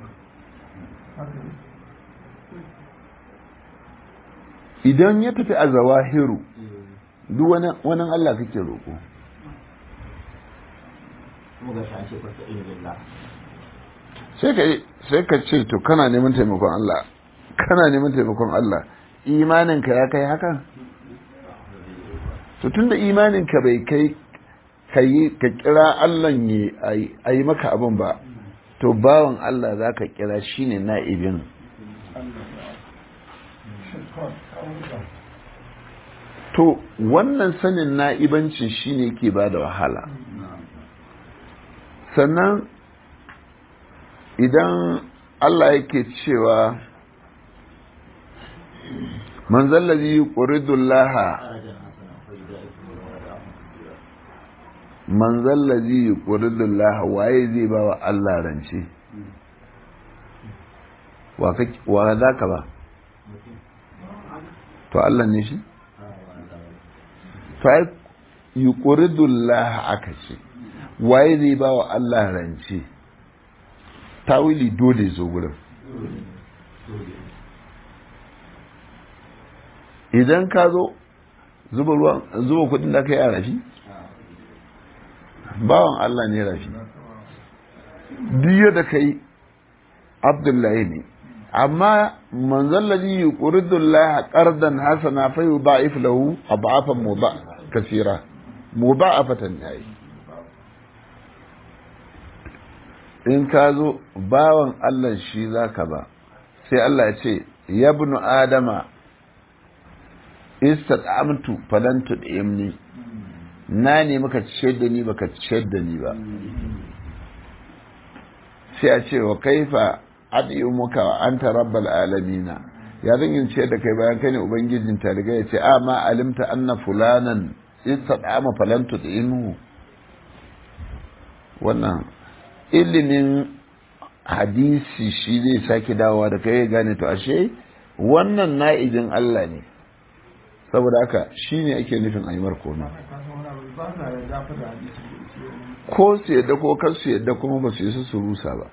idan ya tafi a zawahiru duk wani wani Allah kake roƙo kuma ga shi an ce fasta ilimin la sai ka sai ka ce to kana neman taimakon Allah kana neman taimakon Allah imaninka ya kai haka to tunda imaninka bai kai ka yi ka kira Allah ne a yi maka abin ba to bawan Allah za ka kira shine na'ibin to wannan sanin na'ibancin shine ke ba da wahala sannan idan Allah yake cewa man zallazi yuqridullaha darajar hasana fa da ikon wada man zallazi yuqridullaha waye zai ba wa Allah rance wa kake wa zaka ba to Allah ne shi to ai yuqridullaha aka ce waye zai ba wa Allah rance tawili dole zo gurin idan ka zo zuba ruwan zuba kudin da ka yi a rafi bawan Allah ne rafi duk da ka yi abdullahi ne amma manzon ladhi yuridu Allah qardan hasana fa yudha'if lahu ad'afan mudha kaseera mudha'afatan yayi in ka zo bawan Allah shi zaka ba sai Allah ya ce yabnu adama istad'amtu falan tud'imni na ne maka ciyar da ni baka ciyar da ni ba sai a ce wa kaifa ad'umuka wa anta rabbal alamina ya zan yin ciyar da kai bayan kai ne ubangijin taliga ya ce a ma alimta anna fulanan istad'ama falan tud'imhu wannan ilimin hadisi shi zai sake dawowa da kai ya gane to ashe wannan na'ijin Allah ne saboda haka shi ne ake nufin a yi markona ko su yadda ko kar su yadda kuma ba su yi su rusa ba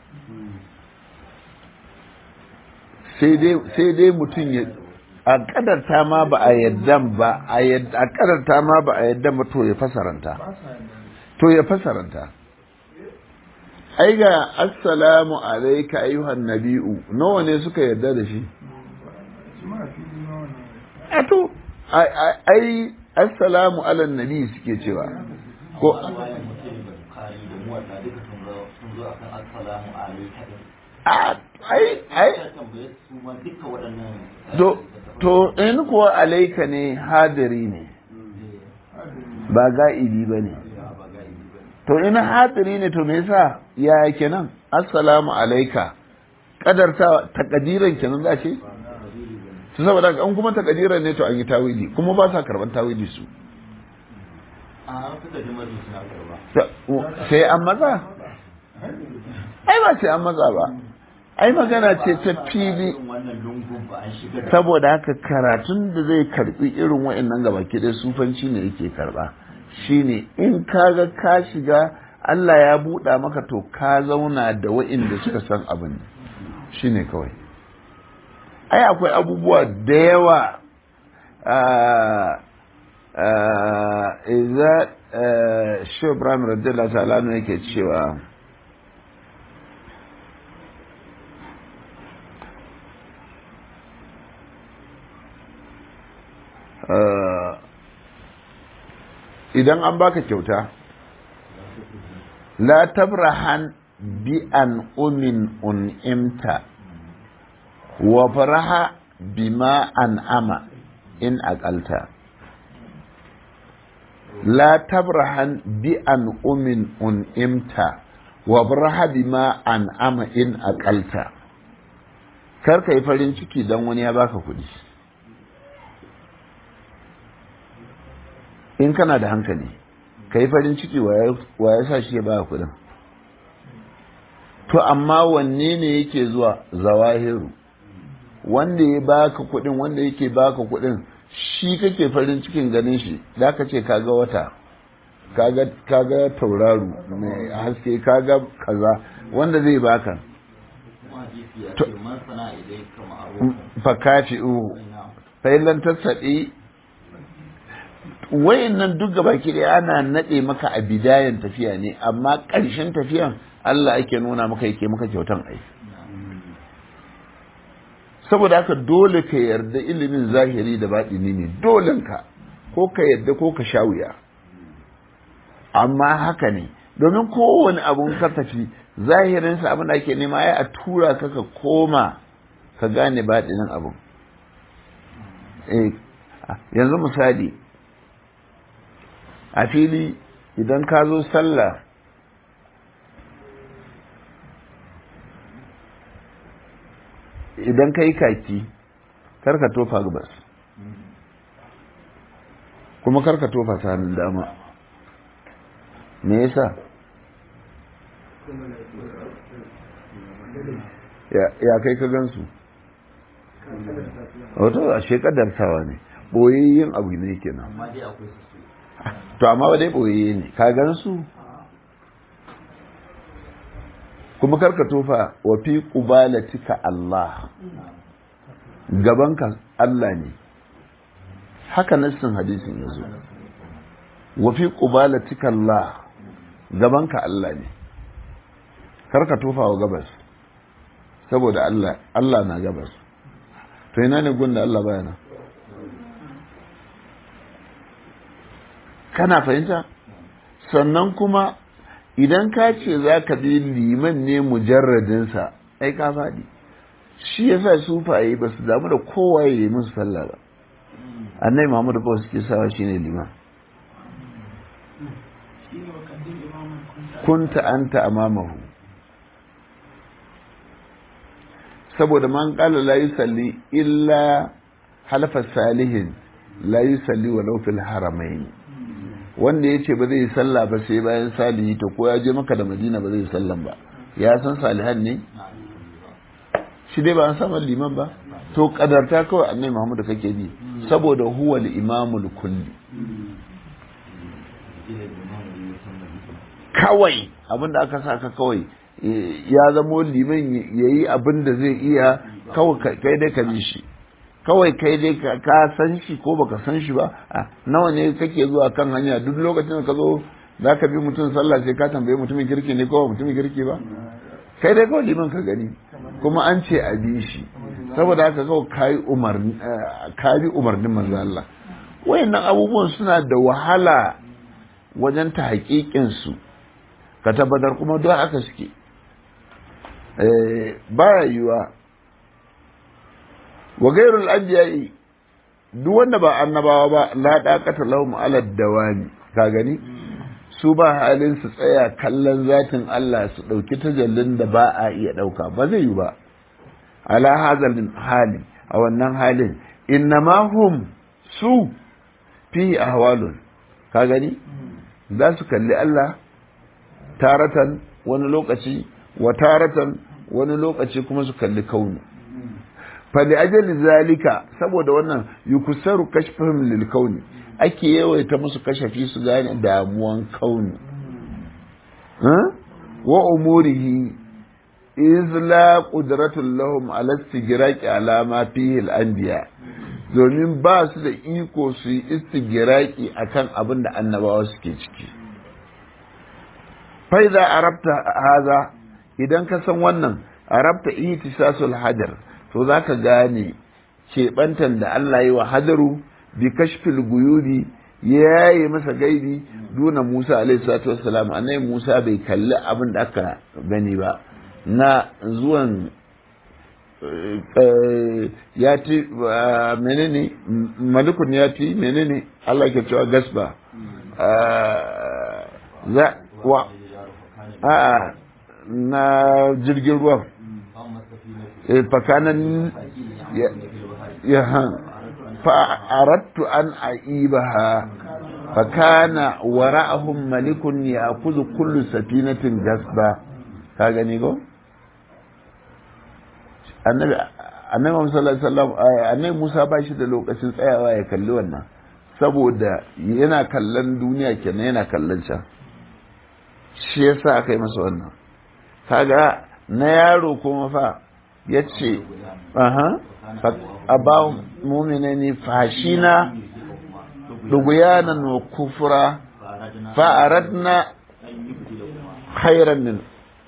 sai dai mutum ya a kadarta ma ba a yadda ba a kadarta ma ba a yadda ba to ya fasaranta to ya fasaranta ai ga assalamu alaika ayyuhan nabi'u nawa ne suka yadda da shi a to ai assalamu ala nabi suke cewa ko bayan mutum da bukari da muwadda duka sun zo sun zo akan assalamu alaikum a ai ai ya tambaye su ma duka waɗannan to to in kuwa alaika ne hadiri ne ba ga'ibi ba ne to in hadiri ne to me yasa ya kenan assalamu alaika kadarta takadiran kenan za ce su saboda an kuma takadiran ne to an yi tawili kuma ba sa karban tawili su a suka ji mazu suna karba sai an matsa ai ba sai an matsa ba ai magana ce ta fili irin wannan lungun ba an shiga da saboda haka karatun da zai karbi irin wa'annan gaba dai sufanci ne yake karba shine in kaga ka shiga Allah ya buɗa maka to ka zauna da wa'inda suka san abin shine kawai ai akwai abubuwa da yawa iza shi ibrahim radiyallahu ta'ala ne yake cewa idan an baka kyauta la tabrahan bi an umin un'imta wa faraha bima an ama in aqalta la tabrahan bi an umin un'imta wa faraha bima an ama in aqalta kar ka yi farin ciki dan wani ya baka kuɗi in kana da hankali ka yi farin ciki wa ya sa shi ya ba kuɗin to amma wanne ne yake zuwa zawahiru wanda ya baka kuɗin wanda yake baka kuɗin shi kake farin cikin ganin shi da ka ce kaga wata kaga kaga tauraro mai haske kaga kaza wanda zai baka fakafi uhu fa'ilan tasadi wayannan duk gaba ki ana nade maka a bidayan tafiya ne amma ƙarshen tafiyan Allah ake nuna maka yake maka kyautan ai saboda haka dole ka yarda ilimin zahiri da baɗini ne dolenka ko ka yarda ko ka sha wuya amma haka ne domin kowane abun ka tafi zahirinsa abin da ake nema ya a tura ka ka koma ka gane baɗinin abin yanzu misali a fili idan ka zo sallah idan ka yi kaki karka tofa gabas kuma karka tofa ta hannun dama me yasa ya kai ka gansu wato a shekadar sawa ne yin abu ne kenan to amma ba dai boye ne ka gansu kuma karka tofa wa fi qubalatika Allah gabanka Allah ne haka nassin hadisin yazo wa fi qubalatika Allah gabanka Allah ne karka tofa wa gabas saboda Allah Allah na gabas to ina ne gunda Allah bayana kana fahimta sannan kuma idan ka ce za ka bi liman ne mujarradinsa ai ka faɗi shi ya sa sufaye ba su damu da kowa ya yi musu sallah ba annai muhammadu kawai suke sawa shi ne liman kunta anta amamahu saboda man kala la yusalli illa halfa salihin la yusalli walau fil haramain wanda ya ce ba zai yi sallah ba sai bayan salihi to ko ya je maka da madina ba zai yi sallan ba ya san salihan ne shi dai ba an samu liman ba to kadarta kawai annai muhammadu kake bi saboda huwa imamul kulli kawai abinda aka saka kawai ya zamo liman ya yi abin da zai iya kawai kai dai ka bi shi kawai kai dai ka san shi ko baka san shi ba nawa ne kake zuwa kan hanya duk lokacin da ka zo za ka bi mutum sallah sai ka tambaye mutumin kirki ne ko mutumin kirki ba kai dai kawai liman ka gani kuma an ce a bi shi saboda haka kawai ka yi umarni ka bi umarnin manzo Allah wayannan abubuwan suna da wahala wajen ta hakikin su ka tabbatar kuma don haka suke baya yiwa wa gairul anbiya'i duk wanda ba annabawa ba la daqata lahum ala dawami ka gani su ba halin su tsaya kallon zatin Allah su dauki tajallin da ba a iya dauka ba zai yi ba ala hazal hali a wannan halin innama hum su fi ahwalun ka gani za su kalli Allah taratan wani lokaci wa taratan wani lokaci kuma su kalli kaunu fali ajali zalika saboda wannan yukusaru kashfahum lil kauni ake yawaita musu kashafi su gane damuwan kauni wa umurihi iz la qudratul lahum ala istigraqi ala ma fihi al anbiya domin ba su da iko su yi istigraqi akan abin da annabawa suke ciki fa idza arabta haza idan ka san wannan arabta ihtisasul hajar to za ka gane keɓantan da Allah yi wa hadaru bi kashfil guyubi ya yi masa gaibi duna Musa alaihi salatu wassalam annai Musa bai kalli abin da aka gani ba na zuwan ya ti menene malikun ya ti menene Allah ke cewa gasba za wa a na jirgin ruwan fakanan ya fa'arattu an aibaha fakana wara'ahum malikun ya'khudhu kullu safinatin gasba ka gani go annabi annabi Muhammad sallallahu alaihi wasallam annabi Musa ba shi da lokacin tsayawa ya kalli wannan saboda yana kallon duniya kenan yana kallon can shi yasa aka yi masa wannan kaga na yaro kuma fa yace aha aba mu'minani fashina duguyanan wa kufra fa aradna khairan min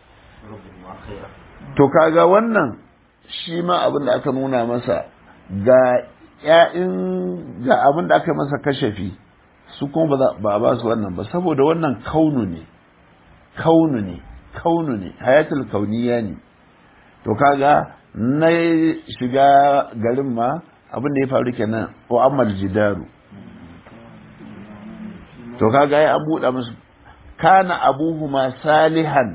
to kaga wannan shi ma abin da aka nuna masa ga ‘ya'in ga abin da aka masa kashafi su kuma ba a ba su wannan ba saboda wannan kaunu ne kaunu ne kaunu ne hayatul kauniya ne to kaga na shiga garin ma abin da ya faru kenan wa amal jidaru to kaga ya an buɗa musu kana abuhuma salihan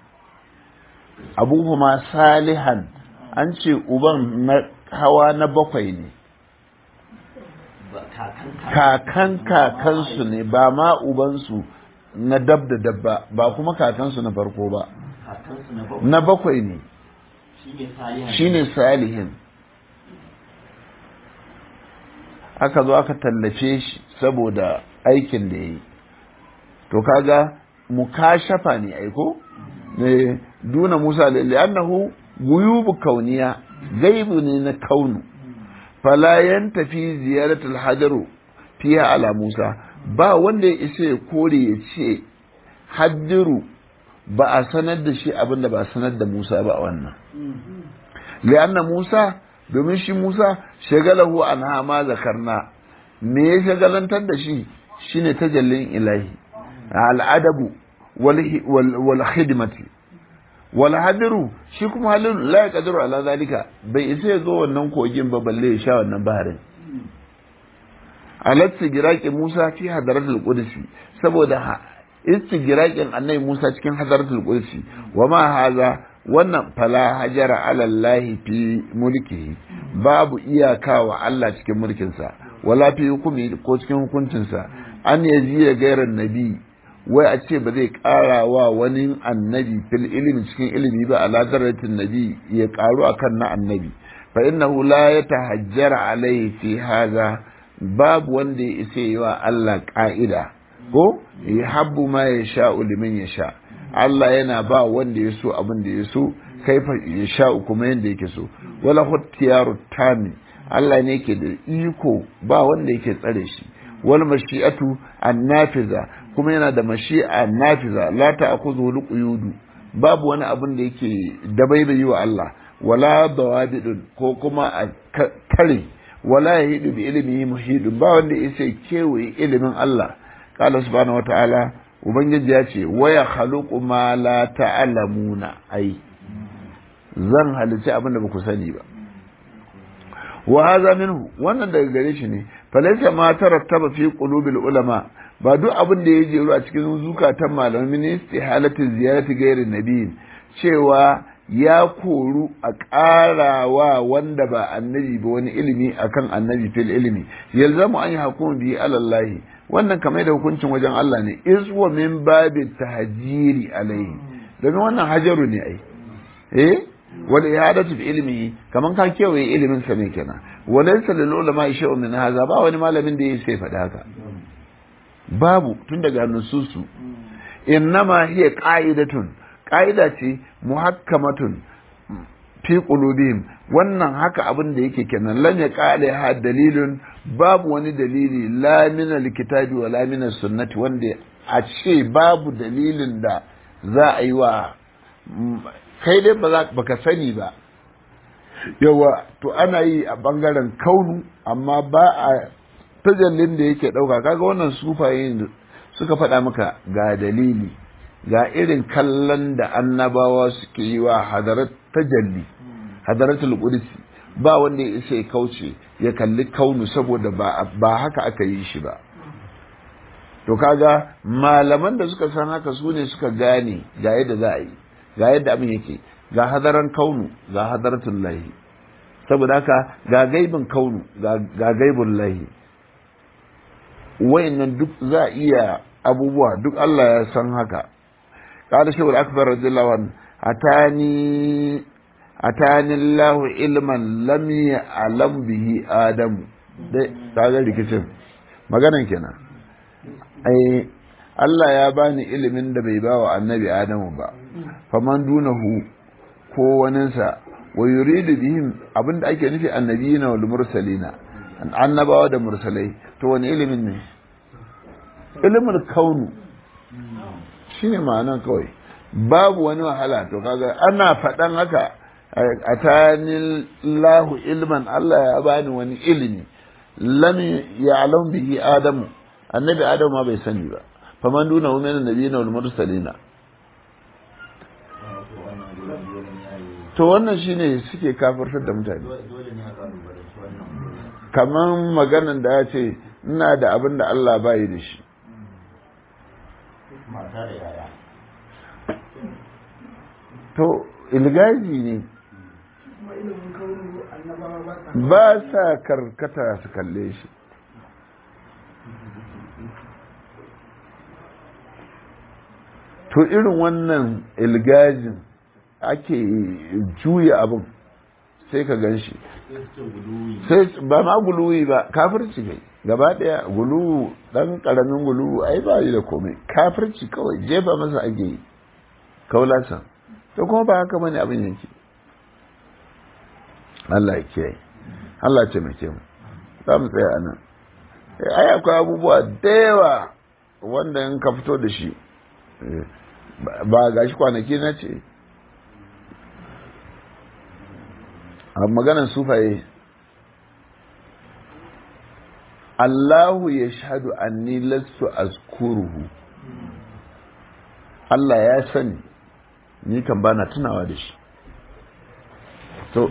abuhuma salihan an ce uban na hawa na bakwai ne kakan kakansu ne ba ma ubansu na dab da dabba ba kuma kakansu na farko ba na bakwai ne shine salihin aka zo aka tallace shi saboda aikin da ya yi to kaga mukashafa ne aiko ne duna musa li'annahu guyubu kauniya gaibu ne na kaunu fala yantafi ziyaratul hajaru fiha ala musa ba wanda ya isa ya kore ya ce hajjiru ba a sanar da shi abin da ba a sanar da musa ba wannan li'anna musa domin shi musa shagalahu an hama zakarna me ya shagalantar da shi shine tajallin ilahi al'adabu wal khidmati wal hadiru shi kuma halin la yaqdiru ala zalika bai isa ya zo wannan kogin ba balle ya sha wannan baharin alat giraqi Musa fi hadaratul qudsi saboda istigiraqin annabi Musa cikin hadaratul qudsi wa ma haza wannan fala hajara ala Allah fi mulkihi babu iyaka wa Allah cikin mulkinsa wala fi hukumi ko cikin hukuncinsa an yaji gairan nabi wai a ce ba zai ƙara wa wani annabi fil ilimi cikin ilimi ba ala darajatin nabi ya ƙaru akan na annabi fa innahu la yatahajjara alaihi fi hadha babu wanda ya isa yi wa Allah ƙa'ida ko ya habbu ma ya sha liman ya sha Allah yana ba wanda ya so abin da ya so kaifa ya sha kuma yanda yake so wala huttiyaru tami Allah ne yake da iko ba wanda yake tsare shi wal mashi'atu annafiza kuma yana da mashi'a nafiza la ta'khudhu luqyudu babu wani abin da yake dabaibayi wa Allah wala dawabidun ko kuma a kare wala yahidu bi ilmihi muhidun ba wanda yake kewaye ilimin Allah qala subhanahu wata'ala ubangiji ya ce waya khaluqu ma la ta'lamuna ai zan halice abin da ba ku sani ba wa hadha minhu wannan daga gare shi ne falaysa ma tarattaba fi qulubil ulama ba duk abin da ya jeru a cikin zukatan malamai min istihalati ziyarati gairin nabiyin cewa ya koru a ƙarawa wanda ba annabi ba wani ilimi akan annabi fil ilimi yalzamu an yi hukumu bi alallahi wannan kamar da hukuncin wajen Allah ne iswa min babin tahjiri alaihi domin wannan hajaru ne ai eh wal ihadatu fi ilmi kaman ka kewaye ilimin sa ne kenan walaysa lil ulama shay'un min hadha ba wani malamin da yake faɗa haka babu tun daga nususu innama hiya qa'idatun qa'ida ce muhakkamatun fi qulubihim wannan haka abin da yake kenan lan ya qale ha dalilun babu wani dalili la min alkitabi wa la min sunnati wanda a ce babu dalilin da za a yi wa kai dai ba za baka sani ba yawa to ana yi a bangaren kaunu amma ba a tajallin da yake ɗauka kaga wannan sufaye suka faɗa maka ga dalili ga irin kallon da annabawa suke yi wa hadarat tajalli hadaratul qudsi ba wanda ya isa ya kauce ya kalli kaunu saboda ba ba haka aka yi shi ba to kaga malaman da suka san haka su ne suka gane ga yadda za a yi ga yadda abin yake ga hadaran kaunu ga hadaratul lahi saboda haka ga gaibin kaunu ga gaibin lahi wayannan duk za a iya abubuwa duk Allah ya san haka قال شيخ الأكبر رضي الله عنه أتاني أتاني الله علما لم يعلم به آدم kaga rikicin maganan kenan ai Allah ya bani ilimin da bai bawa annabi Adamu ba faman dunahu ko waninsa wa yuridu bihim abinda ake nufi annabiyina wal mursalina annabawa da mursalai to wani ilimin ne ilimin kaunu shine ma'anan kawai babu wani wahala to kaga ana faɗan haka a tanin lahu ilman Allah ya bani wani ilimi lam ya'lam bihi adamu annabi adamu ma bai sani ba faman duna min annabiyina wal mursalina to wannan shine suke kafirtar da mutane kaman maganan da ya ce ina da abin da Allah bai da shi mata da yaya to ilgaji ne ba sa karkata su kalle shi to irin wannan ilgajin ake juya abin sai ka gan shi sai ba ma guluwi ba kafirci kai gaba daya gulu dan karamin gulu ai ba yi da komai kafirci kawai jefa masa ake yi kaulasa to kuma ba haka bane abin yake Allah ya kiyaye Allah ce mai mu za mu tsaya anan ai akwai abubuwa da yawa wanda in ka fito da shi ba gashi kwanaki na ce a maganar sufaye Allahu ya shahadu anni lastu azkuruhu Allah ya sani ni kan bana tunawa da shi to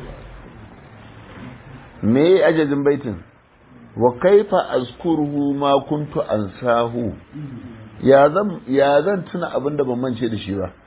me ajajin baitin wa kaifa azkuruhu ma kuntu ansahu ya zan ya zan tuna abin da ban mance da shi ba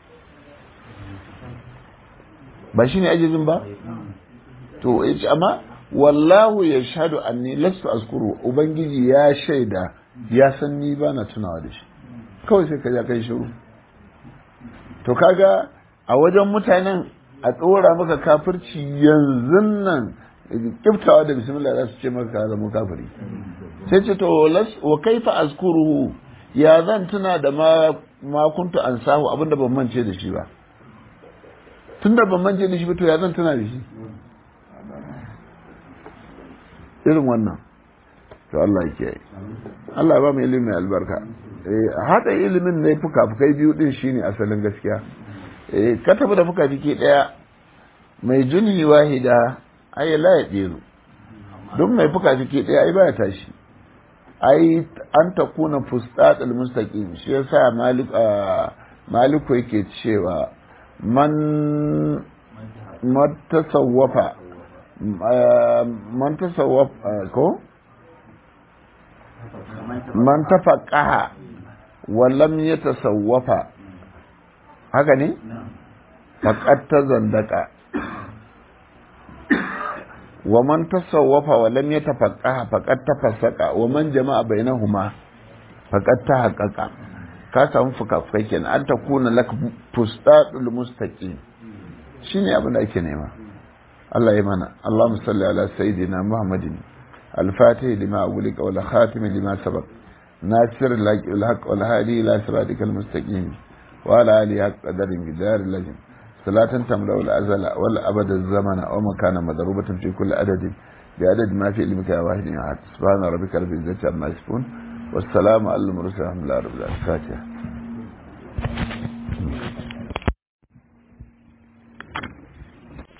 ba shine ajajin ba to yace amma wallahu ya shahadu anni lastu azkuru ubangiji ya shaida ya san ni ba na tunawa da shi kawai sai ka ja kai shiru to kaga a wajen mutanen a tsora maka kafirci yanzu nan kiftawa da bismillah za su ce maka ka zama kafiri sai ce to wa kaifa azkuruhu ya zan tuna da ma ma kuntu ansahu abinda ban mance da shi ba tunda ban mance da shi ba to ya zan tuna da shi irin wannan to Allah ya kiyaye Allah ba mu ilimi mai albarka eh hada ilimin ne fuka-fukai biyu din shine asalin gaskiya eh ka tafi da fuka-fiki daya mai juni wahida ai la ya diru duk mai fuka-fiki daya ai baya tashi ai an ta kuna fustatul mustaqim shi yasa malik maliku yake cewa man matasawwafa man tasawwaf ko man tafaqaha wa lam yatasawwafa haka ne faqad tazandaka wa man tasawwafa wa lam yatafaqaha faqad tafassaqa wa man jama'a bainahuma faqad tahaqqaqa ka samu fuka-fukai kenan an ta kuna lak fustatul mustaqim shine abin da ake nema Allah ya mana Allahumma salli ala sayyidina Muhammadin al-fatih lima agulika wal khatim lima sabaq nasir al-haq wal haq wal hadi ila siratikal mustaqim wa ala alihi haqq qadarin bidar lajim salatan tamla wal azala wal abad az-zamana wa makana madrubatan fi kulli adadin بعدد ما في علمك يا واحد يا سبحان ربك رب العزة عما يصفون والسلام على المرسلين الحمد لله رب العالمين الفاتحة